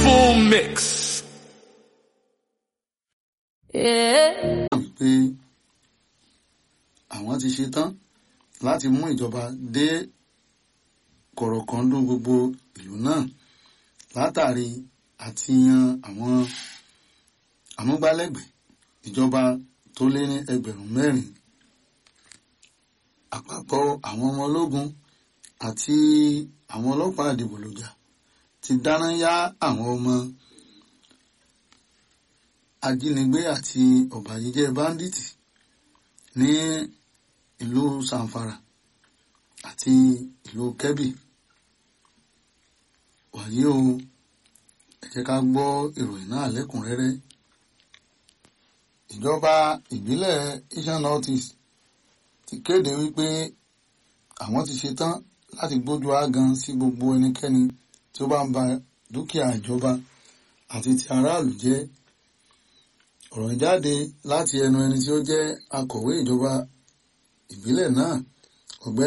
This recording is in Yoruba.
Full mix. Yeah. pé àwọn ti ṣe tán láti mú ìjọba dé kọ̀rọ̀kọ́ndún gbogbo ìlú náà látàrí àti yan àwọn amúgbálẹ́gbẹ̀ẹ́ ìjọba tó lé ní ẹgbẹ̀rún mẹ́rin àpapọ̀ àwọn ọmọ ológun àti àwọn ọlọ́pàá àdìbòlòjà ti dáná yá àwọn ọmọ ajínigbé àti ọ̀bàyéjẹ́ báńdíìtì ní ìlú sanfara àti ìlú kebbi wàyí o ẹ jẹ́ ká gbọ́ ìròyìn náà lẹ́kùnrẹ́rẹ́ ìjọba ìbílẹ̀ eastern northeast ti kéde wípé àwọn ti ṣetán láti gbójú ágan sí gbogbo ẹnikẹ́ni tí ó bá ń ba dúkìá ìjọba àti ti aráàlú jẹ́ ọ̀rọ̀ jáde láti ẹnu ẹni tí ó jẹ́ akọ̀wé ìjọba ìbílẹ̀ náà